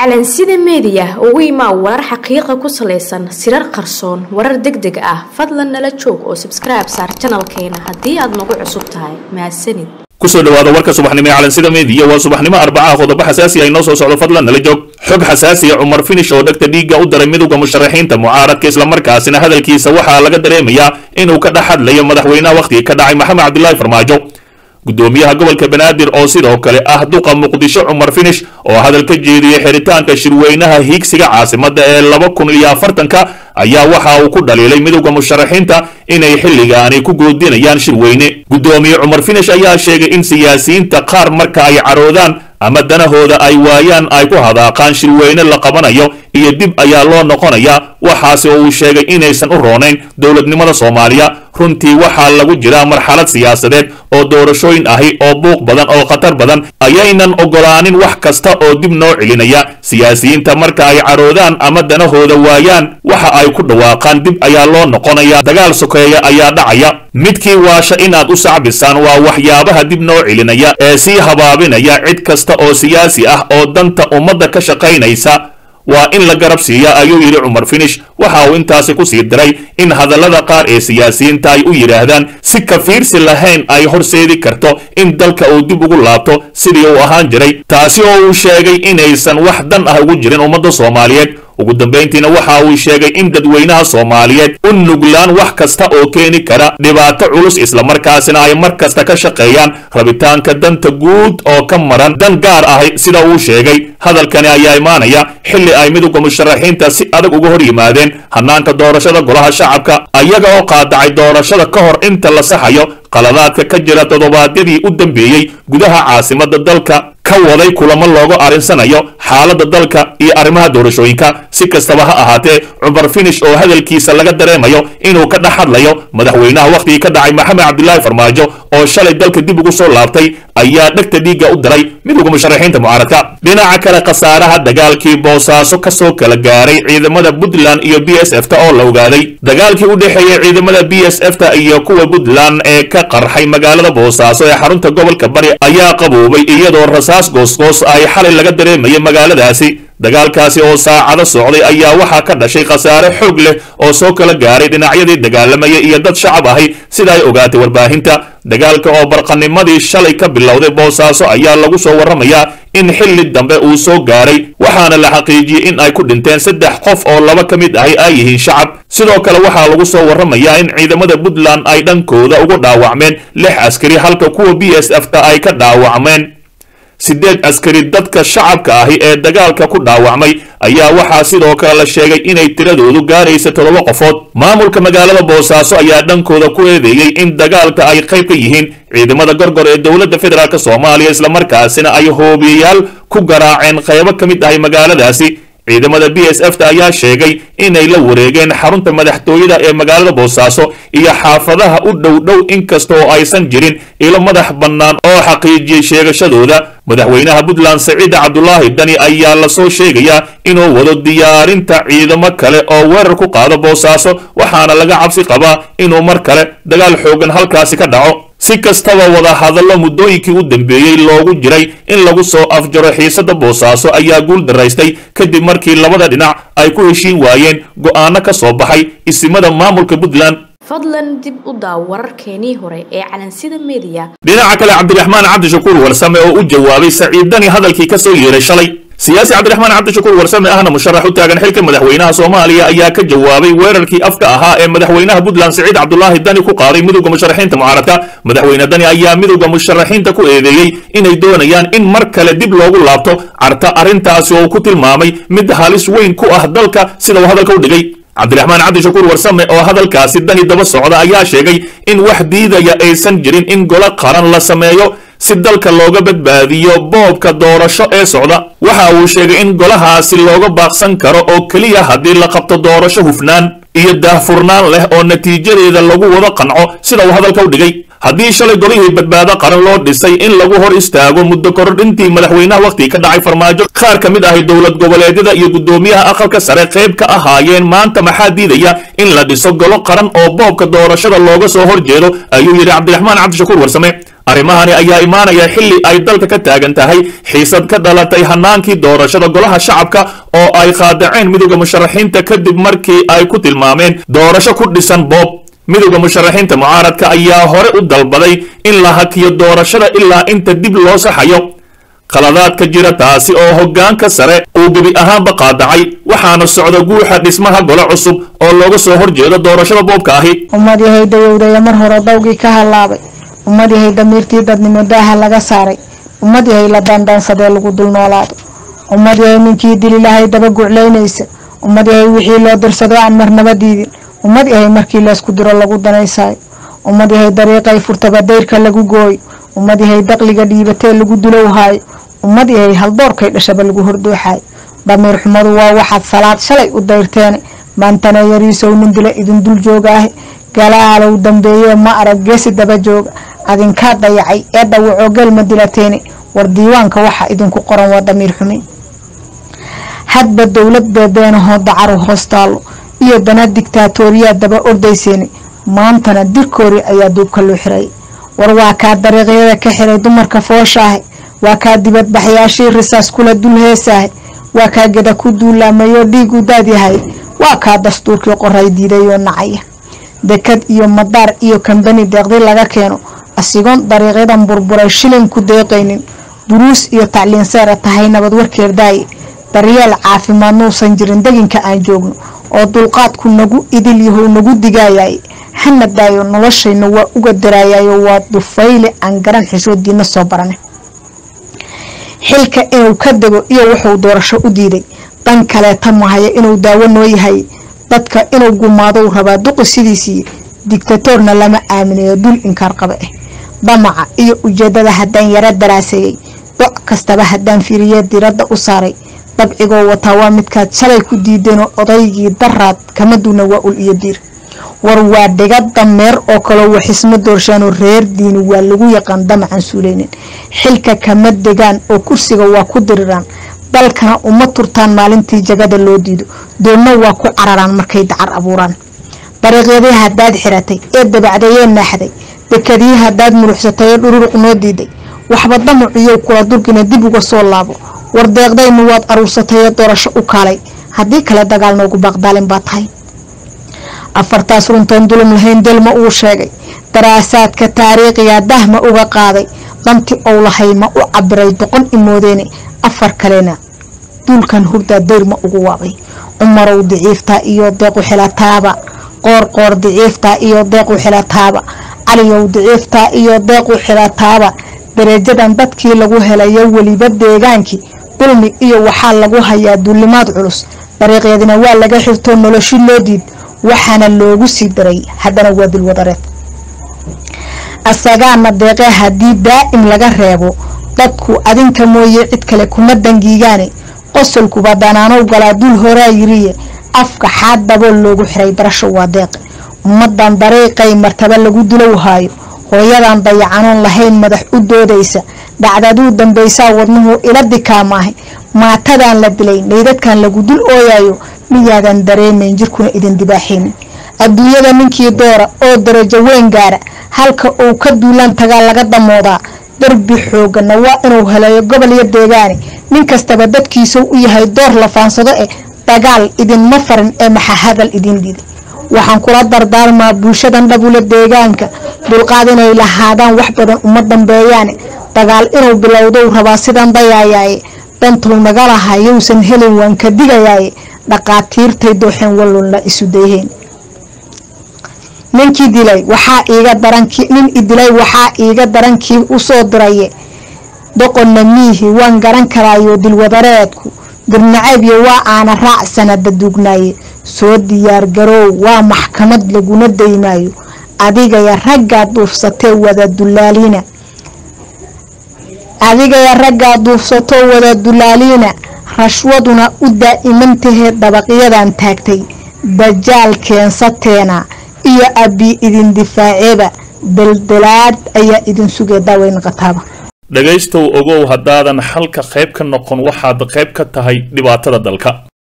calansida meediya ugu imaa warar xaqiiqa ku salaysan sirar qarsoon warar deg deg ah fadlan nala joog oo sabskribe saar janalkeena haddii aad nagu cusub tahay mahadsanid kusoo dhawaada warka subaxnimo ee calansida meediya waa subaxnimo arbacaha qodobo xasaasi ay noo soo socdo fadlan nala joog xog xasaasiya cumar finish oo dhegta dhiigga u daray midowda musharaxiinta mucaaradka islamarkaasina hadalkiisa waxaa laga dareemayaa inuu ka dhex hadlayo madaxweynaha wakhtigii ka dhacay maxamed cabdilaahi farmaajo gudoomiyaha gobolka banaadir oo sidoo kale ah duqa muqdisho cumar finish oo hadal ka jeediyey xiritaanka shirweynaha hiigsiga caasimada ee laba kun iyo afartanka ayaa waxa uu ku dhaliilay midowda musharaxiinta inay xilligaani ku goodinayaan shirweyne gudoomiye cumar finish ayaa sheegay in siyaasiyiinta qaar marka ay caroodaan ama danahooda ay waayaan ay ku hadaaqaan shirweyne la qabanayo iyo dib ayaa loo noqonayaa waxaase uu sheegay inaysan u roonayn dowladnimada soomaaliya runtii waxaa lagu jiraa marxalad siyaasadeed oo doorashooyin ahi oo buuq badan oo khatar badan ayaynan ogolaanin wax kasta oo dib noo celinaya siyaasiyiinta marka ay caroodaan ama danahooda waayaan waxa ay ku dhawaaqaan dib ayaa loo noqonayaa dagaal sokeeya ayaa dhacaya midkii waasha inaad u sacbisaan waa waxyaabaha dib noo celinaya ee sii habaabinaya cid kasta oo siyaasi ah oo danta ummadda ka shaqaynaysa waa in la garab siiya ayuu yidhi cumar finish waxa uu intaasi ku sii diray in hadallada qaar ee siyaasiyiinta ay u yidhaahdaan si kafiirsi lahayn ay horseedi karto in dalka uu dib ugu laabto sidii uu ahaan jiray taasi oo uu sheegay inaysan wax dan ah ugu jirin ummadda soomaaliyeed ugu dambayntiina waxa uu sheegay in dadweynaha soomaaliyeed u nuglaan wax kasta oo keeni kara dhibaato culus islamarkaasina ay mar kasta ka shaqeeyaan rabitaanka danta guud oo ka maran dan gaar ahi sida uu sheegay hadalkani ayaa imaanaya xilli ay midowda musharaxiinta si adag uga hor yimaadeen hanaanka doorashada golaha shacabka ayaga oo qaadacay doorashada ka hor inta la saxayo qaladaadka ka jira toddobaadyadii u dambeeyey gudaha caasimada dalka ka waday kulamo loogu arinsanayo xaaladda dalka iyo arrimaha doorashooyinka si kastaba ha ahaatee cumar finish oo hadalkiisa laga dareemayo inuu ka dhex hadlayo madaxweynaha wakhtigii ka dhacay maxamed cabdilaahi farmaajo oo shalay dalka dib ugu soo laabtay ayaa dhegta dhiigga u diray midowda musharaxiinta mucaaradka dhinaca kale khasaaraha dagaalkii boosaaso kasoo kala gaaray ciidamada puntland iyo b s f ta oo la ogaaday dagaalkii u dhexeeyey ciidamada b s f ta iyo kuwa puntland ee ka qarxay magaalada boosaaso ee xarunta gobolka bari ayaa qaboobay iyadoo rasaas goosgoos ay xalay laga dareemayay magaaladaasi dagaalkaasi oo saacado socday ayaa waxaa ka dhashay khasaare xoog leh oo soo kala gaaray dhinacyadii dagaalamaya iyo dad shacab ahi sida ay ogaatay warbaahinta dagaalka oo barqanimadii shalay ka bilowday boosaaso ayaa lagu soo warramayaa in xilli dambe uu soo gaaray waxaana la xaqiijiyey in ay ku dhinteen saddex qof oo laba ka mid ahi ay yihiin shacab sidoo kale waxaa lagu soo warramayaa in ciidamada puntland ay dhankooda ugu dhaawacmeen lix askari halka kuwa b s f ta ay ka dhaawacmeen sideed askari dadka shacabka ahi ee dagaalka ku dhaawacmay ayaa waxaa sidoo kale la sheegay inay tiradoodu gaaraysa toddoba qofood maamulka magaalada boosaaso ayaa dhankooda ku eedeeyey in dagaalka ay qayb ka yihiin ciidamada gorgor ee dowladda federaalk soomaaliya islamarkaasina ay hoobiyayaal ku garaaceen qaybo ka mid ahay magaaladaasi ciidamada b s f ta ayaa sheegay inay la wareegeen xarunta madaxtooyada ee magaalada boosaaso iyo xaafadaha u dhow dhow inkasta oo aysan jirin ilo madax bannaan oo xaqiijiyey sheegashadooda madaxweynaha puntland saciid cabdulaahi dani ayaa lasoo sheegayaa inuu wado diyaarinta ciidamo kale oo weerar ku qaado boosaaso waxaana laga cabsi qabaa inuu mar kale dagaal xoogan halkaasi ka dhaco si kastaba wada hadallo muddooyinkii u dambeeyey loogu jiray in lagu soo afjaro xiisada boosaaso ayaa guul daraystay kadib markii labada dhinac ay ku heshiin waayeen go'aano ka soo baxay isimada maamulka puntland fadlan dib u daaw wararkeenii hore ee calansida meediya dhinaca kale cabdiraxmaan cabdishakuur warsame oo u jawaabay saciidani hadalkii ka soo yeeray shalay siyaasi cabdiraxmaan cabdishakuur warsame ahna musharax u taagan xilka madaxweynaha soomaaliya ayaa ka jawaabay weerarkii afka ahaa ee madaxweynaha puntland saciid cabdulaahi dani ku qaaday midowda musharaxiinta mucaaradka madaxweyne dani ayaa midowda musharaxiinta ku eedeeyey inay doonayaan in mar kale dib loogu laabto carta arrintaasi oo ku tilmaamay mid halis weyn ku ah dalka sida uu hadalka u dhigay cabdiraxmaan cabdishakuur warsame oo hadalkaasi dani daba socda ayaa sheegay in wax diidaya aysan jirin in golo qaran la sameeyo si dalka looga badbaadiyo boobka doorasho ee socda waxa uu sheegay in golahaasi looga baaqsan karo oo keliya haddii la qabto doorasho hufnaan iyo daahfurnaan leh oo natiijadeeda lagu wada qanco sida uu hadalka u dhigay haddii shalay golihii badbaado qaran loo dhisay in lagu hor istaago muddo kordhintii madaxweynaha wakhtigii ka dhacay farmaajo qaar ka mid ahi dowlad goboleedyada iyo guddoomiyaha aqalka sare qayb ka ahaayeen maanta maxaa diidaya in la dhiso golo qaran oo boobka doorashada looga soo horjeedo ayuu yidhi cabdiraxmaan cabdishakuur warsame arrimahani ayaa imaanaya xilli ay dalka ka taagan tahay xiisad ka dhalatay hanaankii doorashada golaha shacabka oo ay qaadaceen midowda musharaxiinta kadib markii ay ku tilmaameen doorasho ku dhisan boob midowda musharaxiinta mucaaradka ayaa hore u dalbaday in la hakiyo doorashada ilaa inta dib loo saxayo khaladaadka jira taasi oo hoggaanka sare uu gebi ahaanba qaadacay waxaana socda guuxa dhismaha gole cusub oo looga soo horjeedo doorashada boobka ahi ummad yahay dayowdaya mar hore dawgii ka hallaabay ummad yahay damiirtii dadnimo daaha laga saaray ummad yahay la daandaansadee lagu dul noolaado ummad yahay ninkii dililahay daba guclaynaysa ummad yahay wixii loo dirsado aan marnaba diidin ummad yahay markii laysku diro lagu danaysaayo ummad yahay dariiqay furtaba dayrka lagu gooyo ummad yahay daqliga dhiibatee lagu dulowhaayo ummad yahay haldoorkay dhashaba lagu hordooxaayo damiir xumadu waa waxaad salaad shalay u dayrteene maantana yariisow nin dila idin dul joogaahe galaalow dambeeye ma arag geesi daba jooga adinkaa dayacay ee dhawacoo gelma dilateene war diiwaanka waxa idinku qoran waa damiir xume hadba dowlad beebeenahoo dacaru hoostaallo iyo dana digtaatooriyaa daba ordayseene maantana dirkoori ayaa duubka loo xirayay war waa kaa dariiqyada ka xiray dumarka fooshaahe waa kaa dibadbaxyaashii risaas kula dul heesaahe waa kaa geda ku duulaamayoo dhiigu daadyahay waa kaa dastuurkii qoray diidayoo nacaya dekad iyo madaar iyo kambani deeqdi laga keeno asigoon dariiqyadan burburay shilin ku deeqaynin duruus iyo tacliin seera tahay nabad warkeer daaye daryeel caafimaad nuusan jirin deginka aan joogno oo dulqaadku nagu idil yahow nagu digaayaye hana daayo noloshayna waa uga daraayayo waa dufayle aan garan xishoodiina soo barane xilka inuu ka dego iyo wuxuu doorasho u diiday dan kaleeta mahaya inuu daawo noo yahay dadka inuu gumaadou rabaa duqi sidiisii digtatoorna lama aaminayo dul inkaar qaba ah damaca iyo ujeedada haddaan yaro daraaseeyey doc kastaba haddaan fiiriye diradda u saaray dabcigoo wataa waa midkaad shalay ku diideenoo odaygii daraad kama duuna waa ul iyo diir war waa dhiga dameer oo kaloo waxisma doorshaanoo reer diini waa lagu yaqaan damacan suuleynin xilka kama degaan oo kursiga waa ku diriraan dalkana uma turtaan maalintii jagada loo diido doonna waa ku cararaan markay dacar abuuraan dariiqyadii haddaad xiratay ee dabacdayee naaxday dekadii haddaad muruxsatay ee dhururuq noo diiday waxba damaciyow kula durgina dib uga soo laabo war deeqdaynu waad aruursatay ee doorasho u kaalay haddii kale dagaal noogu baaqdaalin baa tahay afartaas runtoon dulum lahayn delma uu sheegay daraasaadka taariikhiga dahma uga qaaday danti ou lahay ma u cabiray doqon imoodeene afar kalena duulkan hurdaa dayrma ugu waabay cumarow diciiftaa iyo deequ xilataaba qoor qoor diciiftaa iyo deequ xilataaba caliyow diciiftaa iyo deequ xilataaba dareejadan dadkii lagu helayo weliba deegaankii dulmi iyo waxaa lagu hayaa duulimaad culus dariiqyadina waa laga xirtoo noloshi loo diid waxaana loogu sii daray haddana waa dulwadareed asagaana deeqe haddii daa'im laga reebo dadku adinka mooye cid kale kuma dangiigaane qosolkuba danaanow galaa dul horaa yiriye afka xaad dabool loogu xiray barasho waa deeqe ummadan dariiqay martaba lagu dulowhaayo hooyadan dayacanoon lahayn madax u doodaysa dhacdaduu dambaysaa wadnuhu ila dikaamaahay maatadan la dilay naydadkan lagu dul ooyayo miyaadan dareemayn jirkuna idin dibaaxaynin adduunyada ninkii doora oo darajo weyn gaara halka uu ka duulaan tagaa laga damoodaa darbi xoogana waa inuu heleeyo gobol iyo deegaane nin kastaba dadkiisuu u yahay door la faansado eh dagaal idinma farin ee maxa hadal idin dhiiday waxaan kula dardaarmaa bulshadan dhabula deegaanka dulqaad inay lahaadaan wax badan uma dambeeyaane dagaal inuu bilowdou rabaa sidan dayaayaaye dantuu naga lahaa yowsan helin waan ka digayaaye dhaqaatiirtay dooxeen wallunla isu dayheen ninkii dilay waxaa iiga darankii nin idilay waxaa iiga darankii usoo diraye doqonna miihi waan garan karaayo dilwadareedku dirnacaybyo waa aana raac sanada duugnaaye soo diyaar garoow waa maxkamad laguna daymaayo adigaya raggaa duufsatee wada dulaaliina adigaya raggaa duufsatoo wada dulaaliina rashwaduna u daa'imantahee dabaqyadan taagtay dajaal keensateena iyo abbi idin difaaceeba daldalaad ayaa idin sugee daaweyn qataaba dhegaystow ogow haddaadan xalka qayb ka noqon waxaad qayb ka tahay dhibaatada dalka